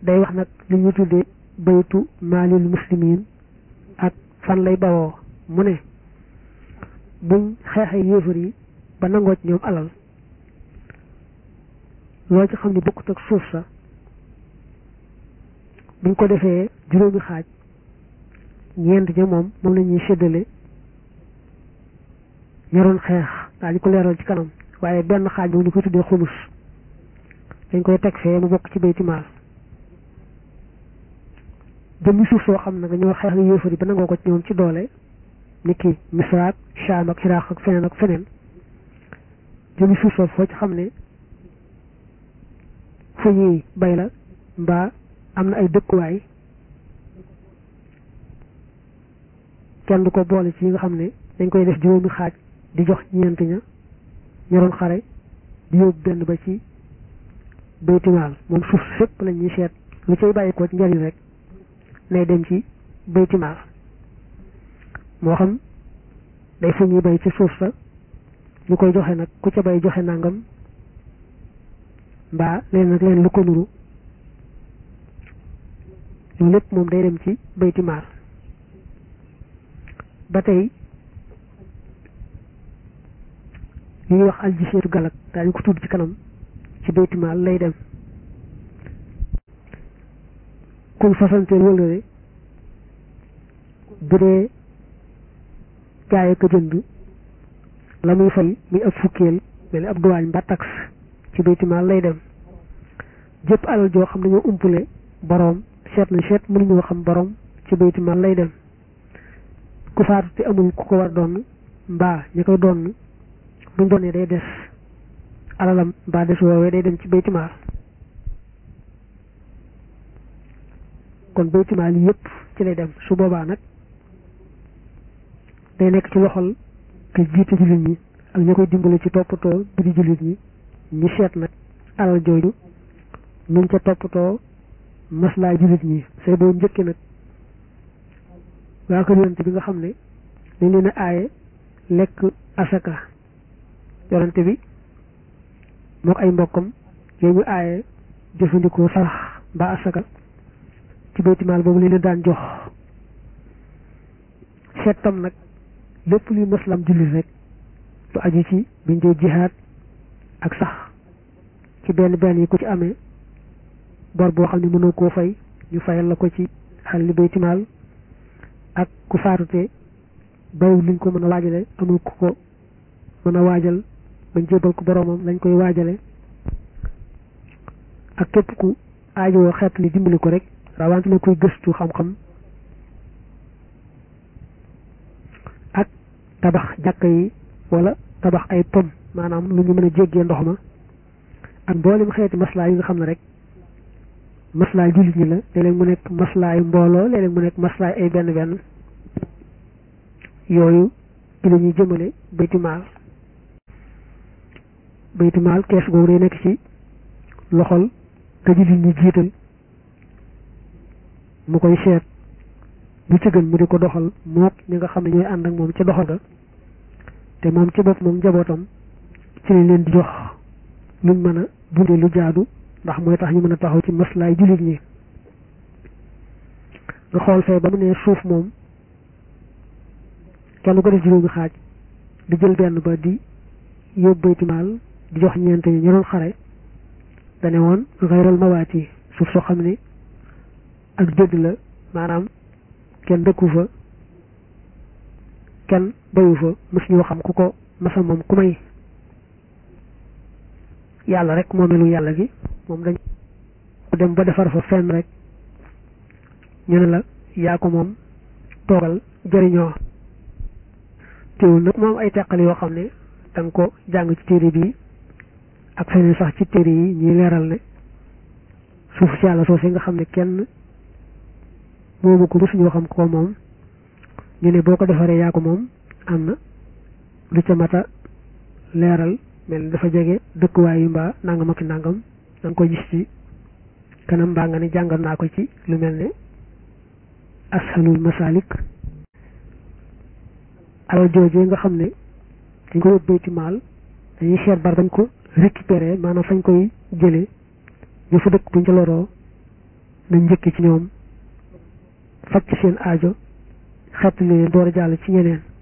day wax nag li ñu tuddee baytu maalil muslimin ak fan lay bawoo mu ne buñ xeexee yéefar yi ba nangoo ci ñoom alal loo ci xam ni bokkut ak suuf sa buñ ko defee juróomi xaaj ñeent ña moom moom la ñuy séddale ñoroon xeex daañu ko leeral ci kanam waaye benn xaaj boobu ñu koy tuddee xumus dañ koy teg fee mu bokk ci bayti maal jëmmi suuf soo xam ne nga ñoo xeex ak yéefar yi ba nangoo ko ci ñoom ci doole ni ki misraak Shaam ak Iraq ak feneen ak feneen jëmmi suuf soo foo ci xam ne fu ñuy bay la mbaa am na ay dëkkuwaay kenn du ko boole ci yi nga xam ne dañ koy def juróomi xaaj di jox ñeent ña ñoroon xare di yóbbu benn ba ci baytimaal moom suuf fépp lañ ñuy seet lu cay bàyyi ko ci njariñ rek nay dem ci baytimaal moo xam day fu ñuy bay ci suuf sa ñu koy joxe nag ku ca bay joxe nangam mbaa leen nag leen lu ko nuru loolu lépp moom day dem ci baytimaal ba tey li ñuy wax aljiseetu galak daañu ko tudd ci kanam ci baytimaal lay dem kuñ fasanteel wëlëre bu dee jaay ko jënd la muy fay muy ab fukkeel mel ni ab duwaañ mbaa taxe ci baytimaal lay dem jëpp alal joo xam ne ñoo umpule boroom seet na seet mënuñoo xam boroom ci baytimaal lay dem ku faatu te amul ku ko war doon mbaa ñi koy doon buñ doonee day des alalam mbaa des woowee day dem ci baytimaal kon baytimaal yi yëpp ci lay dem su boobaa nag day nekk ci loxol te jiite jullit ñi ak ña koy dimbale ci toppatoo biri jullit ñi ñi seet nag alal jooju nuñ ca toppatoo maslaa jullit ñi say boo njëkki nag waa kër yonante bi nga xam ne dañ leen a aaye lekk asaka yonante bi mook ay mbokkam yooyu ñu aaye jëfandikoo sarax mbaa asaka ci baytimaal boobu leen daan jox seet tam nag lépp luy maslam jullit rek lu aju ci biñ dee jihaad ak sax ci benn benn yi ku ci amee bor boo xam ne mënoo koo fay ñu fayal la ko ci xal li baytimaal ak ku faatute bayiw luñ ko mën a waajale amul ku ko mën a waajal bañ jébal ko boroomam lañ koy waajale ak képp ku aajowoo xeet li dimbali ko rek rawante ne kuy gëstu xam-xam ak tabax jàkka yi wala tabax ay pom maanaam lu ñu mën a jéggee ndox ma ak mboolem xeeti maslaa yi nga xam ne rek maslaay jullit ñi la léeg-léeg mu nekk maslaay mbooloo léeg-léeg mu nekk maslaay ay benn benn yooyu ci la ñuy jëmale baytimaal baytimaal kees googu day nekk ci loxol ka jullit ñi jiital mu koy seet bu ci gën mu di ko doxal mook ñi nga xam ne ñooy ànd ak moom ca doxal ga te moom ci bopp moom njabootam ci lañ leen di jox luñ mën a dundee lu jaadu ndax mooy tax ñu mën a taxaw ci maslaay jullit ñi nga xool fee ba mu ne suuf moom kenn ko def juróomi xaaj di jël benn ba di yóbbu baytimaal di jox ñeent ñi ñu doon xare dane woon xayral mawaati suuf soo xam ne ak dëgg la maanaam kenn dëkku fa kenn bayu fa mës ñoo xam ku ko masa moom ku may yàlla rek moomelu yàlla gi moom dañ dem ba defar fa fenn rek ñu ne la yaa ko moom toogal jëriñoo teewul nag moom ay teqal yoo xam ne da nga ko jàng ci téere bi ak feneen sax ci téere yi ñuy leeral ne suuf si yàlla soosi nga xam ne kenn moomu ko mësuñoo xam ko moom ñu ne boo ko defaree yaa ko moom am na lu ca mata leeral mel ni dafa jege dëkkuwaay yu mbaa nangam ak nangam da nga ko gis ci kanam mbaa nga ne jàngal naa ko ci lu mel ne ashalul masalik alal joojee nga xam ne dañ ko yóbbu ci maal dañuy seet bar bañ ko récupérer maanaam fañ koy jëlee ñu fa dëkk buñ ca loroo nañ njëkk ci ñoom faj ci seen aajo xett leen door a jàll ci ñeneen